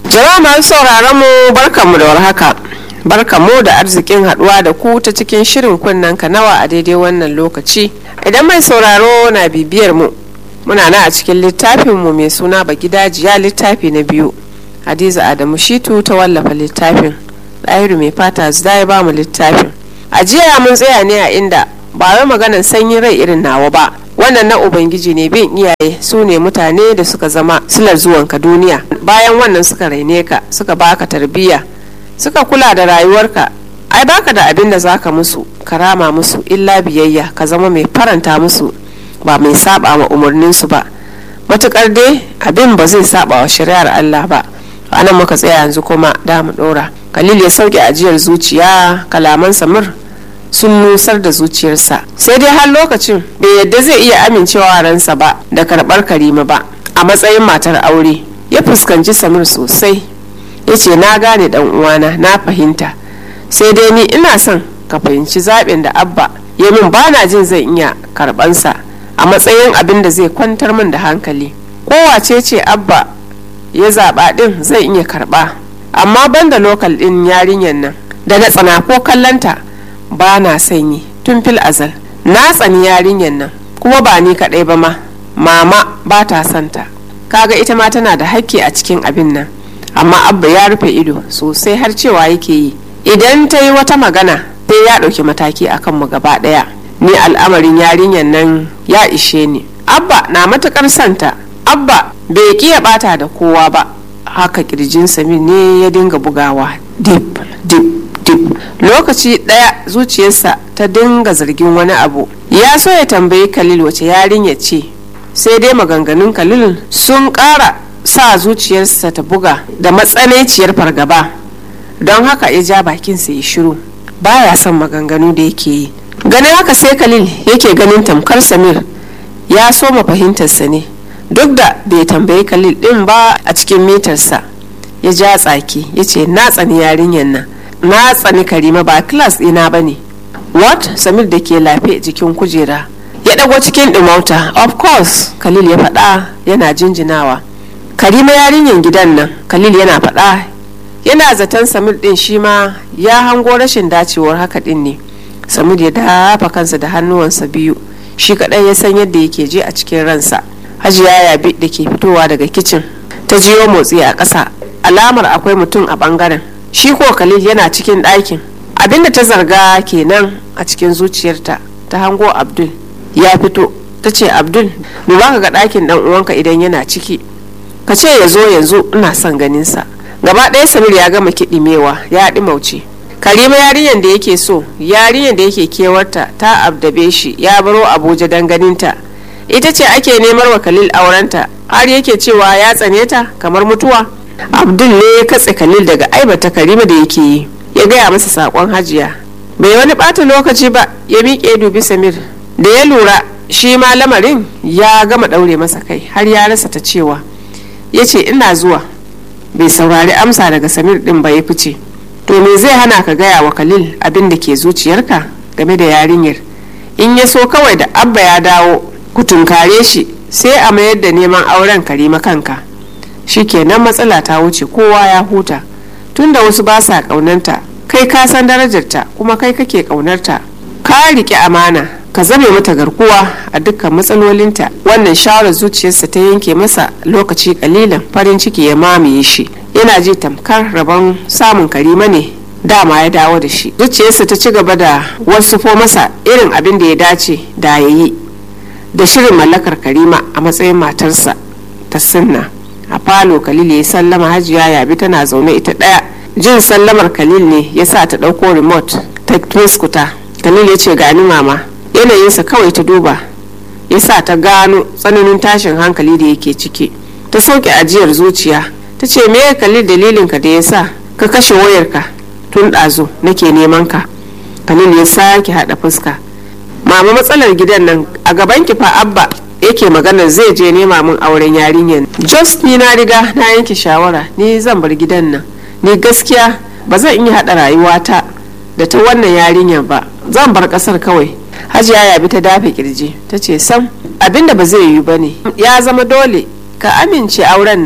Jama'a masu sauraron mu barkanmu da warhaka. Barkanmu da arzikin haduwa da ku ta cikin shirin kunnen kanawa a daidai wannan lokaci. Idan mai sauraro na bibiyar mu, muna na a cikin littafin mu mai suna Bagidajiya littafi na biyu. Hadiza Adamu Shitu ta wallafa littafin. Ɗahiru mai fata zida ya ba mu littafin. A jiya mun tsaya ne a inda ba wai maganar sanyin rai irin nawa ba. wannan na ubangiji ne bin iyaye su ne mutane da suka zama silar zuwanka duniya bayan wannan suka raine ka suka baka tarbiyya suka kula da rayuwarka ai baka da abin da zaka musu karama musu illa biyayya ka zama mai faranta musu ba mai saba ma umarninsu ba matukar dai abin ba zai saba wa shari'ar Allah ba anan muka tsaya yanzu kuma da mu dora Khalil ya sauke ajiyar zuciya kalaman Samir sun nusar da zuciyarsa sai dai har lokacin bai yadda zai iya amincewa ransa ba da karɓar karima ba a matsayin matar aure ya fuskanci samir sosai ya ce na gane dan uwana na fahimta sai dai ni ina son ka fahimci zaɓin da abba ya min bana jin zan iya karɓansa a matsayin abin da zai kwantar min da hankali kowace ce abba ya zaɓa ɗin zai iya karɓa amma banda lokal ɗin yarinyar nan da na tsana ko kallanta ba na sanyi tun fil azal na tsani yarinyar nan kuma ba ni kaɗai ba ma mama ba ta santa kaga ita ma tana da hakki a cikin abin nan amma abba ya rufe ido sosai har cewa yake yi idan ta yi wata magana sai ya ɗauki mataki a kanmu gaba ɗaya ni al'amarin yarinyar nan ya ishe ni abba na matuƙar santa abba bai ƙiya ɓata da kowa ba haka ƙirjin samin ne ya dinga bugawa dip dip dip lokaci ɗaya zuciyarsa ta dinga zargin wani abu ya so ya tambayi khalil wace yarinya ce sai dai maganganun khalil sun ƙara sa zuciyarsa ta buga da matsananciyar fargaba don haka ya ja bakinsa ya shiru baya son maganganu da yake yi ganin haka sai khalil yake ganin tamkar samir ya soma fahimtarsa ne duk da bai tambayi khalil din ba a cikin mitarsa ya ja tsaki ya ce na tsani yarinyar nan na tsani karima ba class ɗina ba ne what samir da ke lafe jikin kujera ya ɗago cikin ɗimauta of course khalil ya faɗa yana jinjinawa karima yarinyar gidan nan khalil yana faɗa yana zaton samir ɗin shi ma ya hango rashin dacewar haka ɗin ne samir ya dafa kansa da hannuwansa biyu shi kaɗai ya san yadda yake je a cikin ransa hajiya yabi da ke fitowa daga kicin ta jiyo motsi a ƙasa alamar akwai mutum a ɓangaren shi ko khalil yana cikin ɗakin abinda ta zarga kenan a cikin zuciyarta ta hango abdul ya fito ta ce abdul duba ka ga ɗakin ɗan uwanka idan yana ciki ka ce ya zo yanzu ina son ganinsa gaba ɗaya samir ya gama kiɗimewa ya ɗimauce karima yarinyar da yake so yarinyar da yake kewarta ta abdabe shi ya baro abuja don ganinta ita ce ake nemar wa khalil aurenta har yake cewa ya tsane ta kamar mutuwa abdul ne ya katse khalil daga aibata karima da yake yi ya gaya masa sakon hajiya bai wani bata lokaci ba ya miƙe dubi samir da ya lura shi ma lamarin ya gama ɗaure masa kai har ya rasa ta cewa ya ce ina zuwa bai saurari amsa daga samir ɗin ba ya fice to me zai hana ka gaya wa khalil abin da ke zuciyarka game da yarinyar in ya so kawai da abba ya dawo ku tunkare shi sai a mayar da neman auren karima kanka shikenan matsala ta wuce kowa ya huta tunda wasu ba sa kaunanta kai ka san darajarta kuma kai kake kaunarta ka riƙe amana ka zame mata garkuwa a dukkan matsalolinta wannan shawarar zuciyarsa ta yanke masa lokaci kalilan farin ciki ya mamaye shi yana ji tamkar rabon samun karima ne dama ya dawo da shi zuciyarsa ta ci gaba da wasu fo masa irin abin da ya dace da ya yi da shirin mallakar karima a matsayin matarsa ta sunna a falo khalil ya sallama hajiya yabi tana zaune ita ɗaya jin sallamar khalil ne ya sa ta ɗauko remote ta tuskuta khalil ya ce gani mama yanayinsa kawai ta duba ya sa ta gano tsananin tashin hankali da yake ciki ta sauke ajiyar zuciya ta ce me khalil dalilinka da ya sa ka kashe wayarka tun ɗazu nake neman ka khalil ya sake haɗa fuska mama matsalar gidan nan a gaban ki fa abba yake magana zai je nema min auren yarinyar just ni na riga na yanke shawara ni zan bar gidan nan ni gaskiya ba zan iya haɗa rayuwata da ta wannan yarinyar ba zan bar ƙasar kawai hajiya ya bi ta dafe kirji ta ce sam abinda ba zai yiwu ba ne ya zama dole ka amince auren nan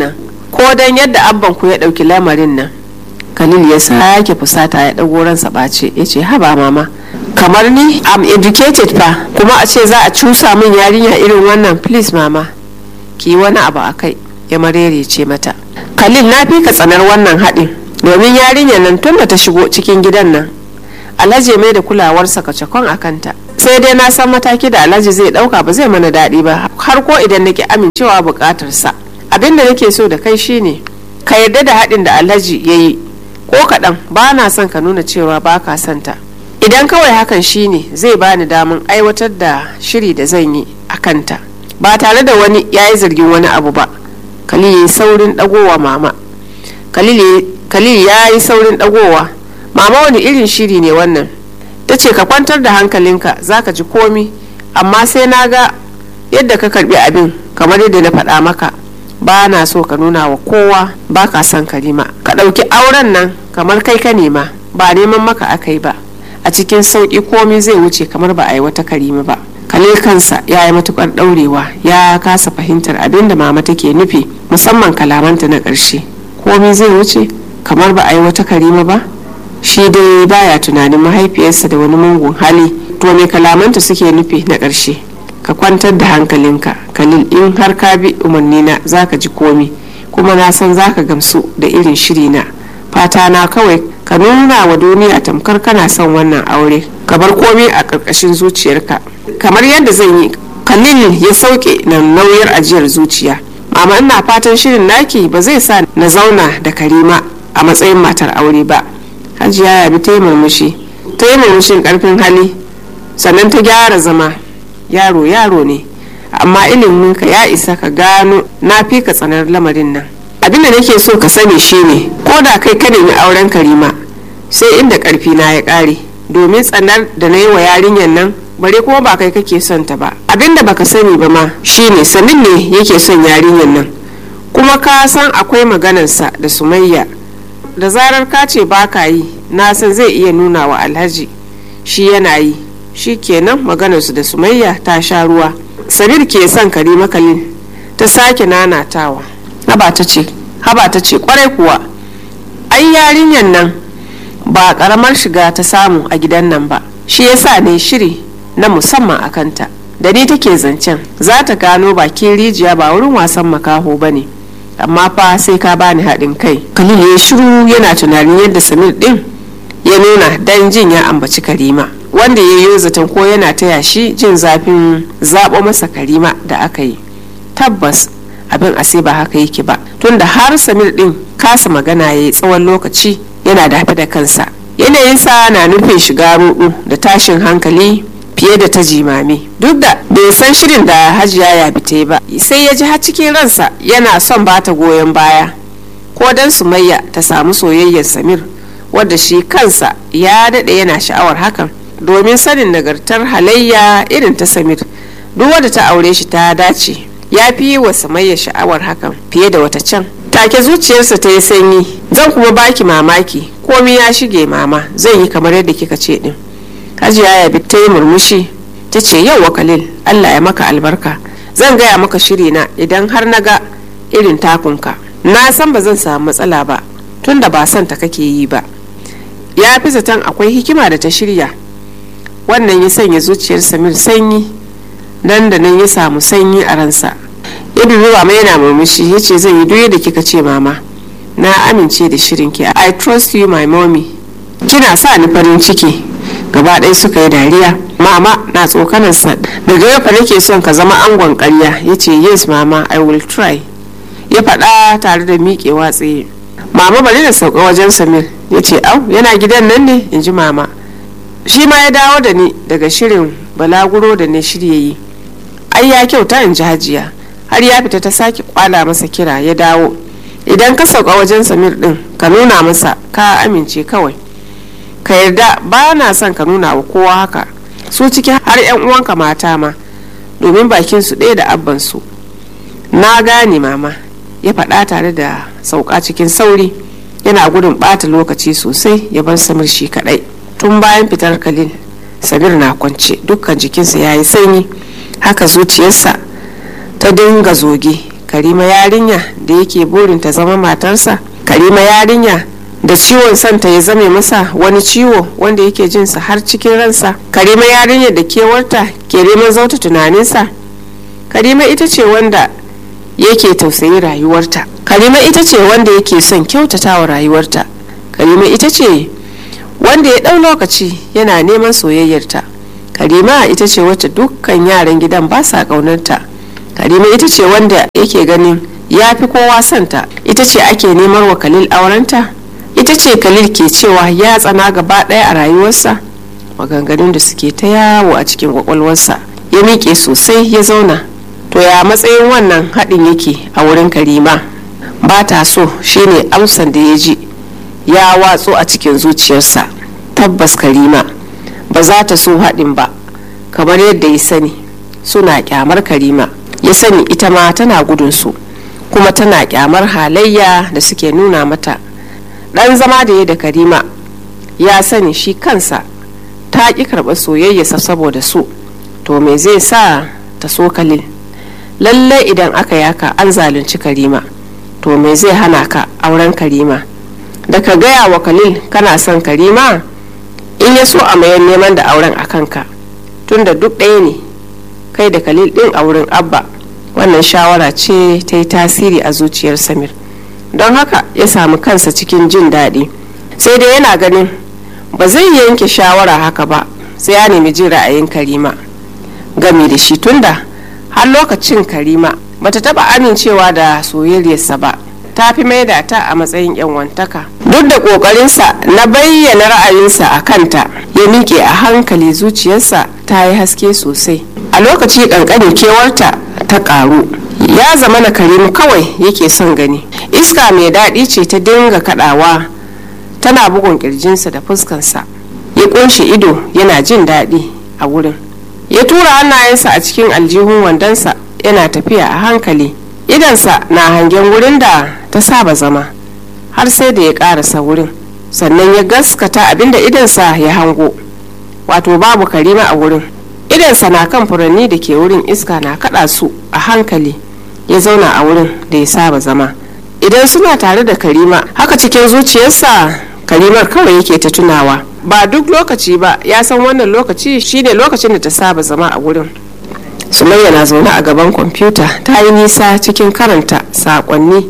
ko don yadda abban ku ya ɗauki lamarin nan khalil ya sake fusata ya ɗago ransa ɓace ya ce haba mama kamar ni am educated fa kuma a ce za a cusa min yarinya irin wannan please mama ki wani abu a kai ya marerece mata khalil na fi ka tsanar wannan haɗin domin yarinyar nan tun da ta shigo cikin gidan nan alhaji mai da kulawarsa kacakon a kanta sai dai na san mataki da alhaji zai ɗauka ba zai mana daɗi ba har ko idan nake amincewa buƙatarsa abin da nake so da kai shine ka yarda da haɗin da alhaji ya yi ko kaɗan ba na son ka nuna cewa ba ka santa idan kawai hakan shine zai bani damun aiwatar da shiri da zan yi a kanta ba tare da wani ya yi zargin wani abu ba khalil ya yi saurin dagowa mama khalil ya yi saurin dagowa mama wani irin shiri ne wannan ta ce ka kwantar da hankalinka za ka ji komi amma sai na ga yadda ka karbi abin kamar yadda na faɗa maka ba na so ka nuna wa kowa ba ka son karima ka ɗauki auren nan kamar kai ka nema ba neman maka aka yi ba a cikin sauƙi komi zai wuce kamar ba a yi wata karima ba kalil kansa ya yi matukar ɗaurewa ya kasa fahimtar abin da mama take nufi musamman kalamanta na ƙarshe komi zai wuce kamar ba a yi wata karima ba shi dai baya tunanin mahaifiyarsa da wani mungun hali to me kalamanta suke nufi na ƙarshe ka kwantar da hankalinka kalil in har ka bi umarnina za ka ji komi kuma na san za ka gamsu da irin shiri na fata na kawai ka nuna wa duniya tamkar kana son wannan aure ka bar komi a ƙarƙashin zuciyarka kamar yadda zan yi kalil ya sauke na nauyar ajiyar zuciya mama ina fatan shirin naki ba zai sa na zauna da karima a matsayin matar aure ba hajiya ya bi ta yi murmushi ta yi murmushin karfin hali sannan ta gyara zama yaro yaro ne amma iliminka ya isa ka gano na fi ka tsanar lamarin nan abinda nake so ka sani shine ko da kai ka nemi auren karima sai inda karfi na ya kare domin tsanar da na yi wa yarinyar nan bare kuma ba kai kake son ta ba abinda baka sani ba ma shine sanin ne yake son yarinyar nan kuma ka san akwai maganarsa da sumayya da zarar ka ce ba ka yi na san zai iya nuna wa alhaji shi yana yi shi kenan maganarsu da sumayya ta sha ruwa sabir ke son karima kalin ta sake nanatawa haba ta ce haba ta ce kwarai kuwa ai yarinyar nan ba karamar shiga ta samu a gidan nan ba shi yasa ne shiri na musamman a kanta da ni take zancen za ta gano bakin rijiya ba wurin wasan makaho ba ne amma fa sai ka bani haɗin kai khalil ya shiru yana tunanin yadda samir ɗin ya nuna dan jin ya ambaci karima wanda ya yi zaton ko yana taya shi jin zafin zaɓo masa karima da aka yi tabbas abin ase ba haka yake ba tunda har samir ɗin kasa magana ya yi tsawon lokaci yana dafe da kansa yanayinsa na nufin shiga rudu da tashin hankali fiye da ta jimami duk da bai san shirin da hajiya ya bite ba sai ya ji har cikin ransa yana son bata goyon baya ko dan sumayya ta samu soyayyar samir wadda shi kansa ya daɗe yana sha'awar hakan domin sanin nagartar halayya irin ta samir duk wadda ta aure shi ta dace ya fi wa sumayya sha'awar hakan fiye da wata can take zuciyarsa ta yi sanyi zan kuma baki mamaki komi ya shige mama zan yi kamar yadda kika ce din hajiya ya ta yi murmushi ta ce yau khalil allah ya maka albarka zan gaya maka shiri na idan har na ga irin takunka na san ba zan samu matsala ba tunda ba son ta kake yi ba ya fi zaton akwai hikima da ta shirya wannan ya sanya zuciyar samir sanyi nan da nan ya samu sanyi a ransa ya dubi mama yana murmushi ya ce zan yi duk da kika ce mama na amince da shirinki i trust you my mommy kina sa ni farin ciki gaba ɗaya suka yi dariya mama na tsokanarsa daga yau fa nake son ka zama angon ƙarya ya ce yes mama i will try ya faɗa tare da miƙewa tsaye mama bari da sauka wajen samir ya ce au yana gidan nan ne in ji mama shi ma ya dawo da ni daga shirin balaguro da ne shirya yi ai ya kyauta in ji hajiya har ya fita ta sake kwala masa kira ya dawo idan ka sauka wajen samir din ka nuna masa ka amince kawai ka yarda ba na son ka nuna wa kowa haka su ciki har yan uwanka mata ma domin bakin su ɗaya da abban su na gane mama ya faɗa tare da sauka cikin sauri yana gudun ɓata lokaci sosai ya bar samir shi kaɗai tun bayan fitar kalil samir na kwance dukkan jikinsa ya yi sanyi haka zuciyarsa ta dinga zoge karima yarinya da yake burin ta zama matarsa karima yarinya da ciwon santa ya zame masa wani ciwo wanda yake jinsa har cikin ransa karima yarinya da kewarta ke neman zauta tunaninsa karima ita ce wanda yake tausayi rayuwarta karima ita ce wanda yake son kyautata wa rayuwarta karima ita ce wanda ya ɗau lokaci yana neman soyayyarta karima ita ce wacce dukkan yaran gidan ba sa ƙaunarta karima ita ce wanda yake ganin ya fi kowa santa ita ce ake neman wa kalil aurenta ita ce kalil ke cewa ya tsana gaba ɗaya a rayuwarsa maganganun da suke ta yawo a cikin kwakwalwarsa ya miƙe sosai ya zauna to ya matsayin wannan haɗin yake a wurin karima ba ta so shine amsan da ya ji ya watso a cikin zuciyarsa tabbas karima ba za ta so haɗin ba kamar yadda ya sani suna kyamar karima ya sani ita ma tana gudunsu kuma tana kyamar halayya da suke nuna mata ɗan zama da ya da karima ya sani shi kansa ta ƙi karɓar soyayyarsa saboda su to me zai sa ta so kalil lallai idan aka yaka an zalunci karima to me zai hana ka auren karima da ka gaya wa kalil kana son karima in ya so a mayan neman da auren a kanka tunda duk ɗaya ne kai da kalil ɗin a wurin abba wannan shawara ce ta yi tasiri a zuciyar samir don haka ya samu kansa cikin jin daɗi sai dai yana ganin ba zai yanke shawara haka ba sai ya nemi jin ra'ayin karima game da shi tunda har lokacin karima bata taba amincewa da soyayyarsa ba ta fi maida ta a matsayin yan wantaka duk da kokarinsa na bayyana ra'ayinsa a kanta ya miƙe a hankali zuciyarsa ta yi haske sosai a lokaci ƙanƙanin kewarta ta ƙaru ya zama na karimu kawai yake son gani iska mai daɗi ce ta dinga kaɗawa tana bugun ƙirjinsa da fuskansa ya ƙunshe ido yana jin daɗi a wurin ya tura hannayensa a cikin aljihun wandonsa yana tafiya a hankali idansa na hangen wurin da ta saba zama har sai da ya karasa wurin sannan ya gaskata abinda idansa ya hango wato babu karima a wurin idansa na kan furanni da ke wurin iska na kada su a hankali ya zauna a wurin da ya saba zama idan suna tare da karima haka cikin zuciyarsa karimar kawai yake ta tunawa ba duk lokaci ba ya san wannan lokaci shine lokacin da ta saba zama a wurin sumayya na zaune a gaban kwamfuta ta yi nisa cikin karanta sakonni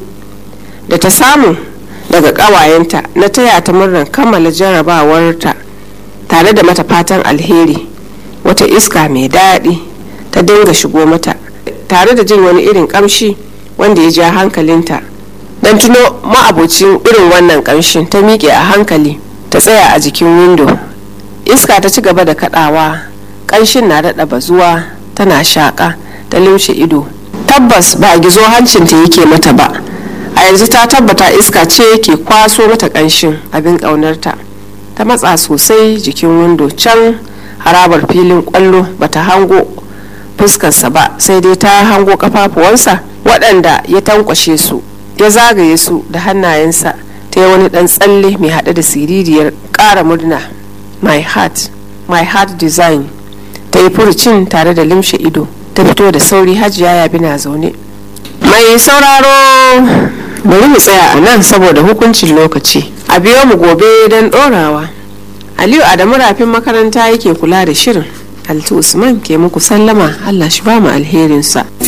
da ta samu daga ƙawayenta na taya ta murnar kammala jarabawarta tare da mata fatan alheri wata iska mai daɗi ta dinga shigo mata tare da jin wani irin ƙamshi wanda ya ja hankalinta don tuno ma'abocin irin wannan ƙamshin ta miƙe a hankali ta tsaya a jikin windo iska ta ci gaba da kaɗawa ƙanshin na daɗa bazuwa tana shaƙa ta lumshe ido tabbas ba a gizo hancinta yake mata ba a yanzu ta tabbata iska ce ke kwaso mata ƙanshin abin ƙaunarta ta matsa sosai jikin windo can harabar filin ƙwallo bata hango fuskarsa ba sai dai ta hango kafafuwansa waɗanda ya tankwashe su ya zagaye su da hannayensa ta yi wani ɗan tsalle mai haɗe da siririyar ƙara murna my heart my heart design ta yi furucin tare da limshe ido ta fito da sauri hajiya ya bina zaune mai sauraro bari mu tsaya a nan saboda hukuncin lokaci a biyo mu gobe don ɗorawa aliyu adamu rafin makaranta yake kula da shirin altu usman ke muku sallama allah shi ba mu alherinsa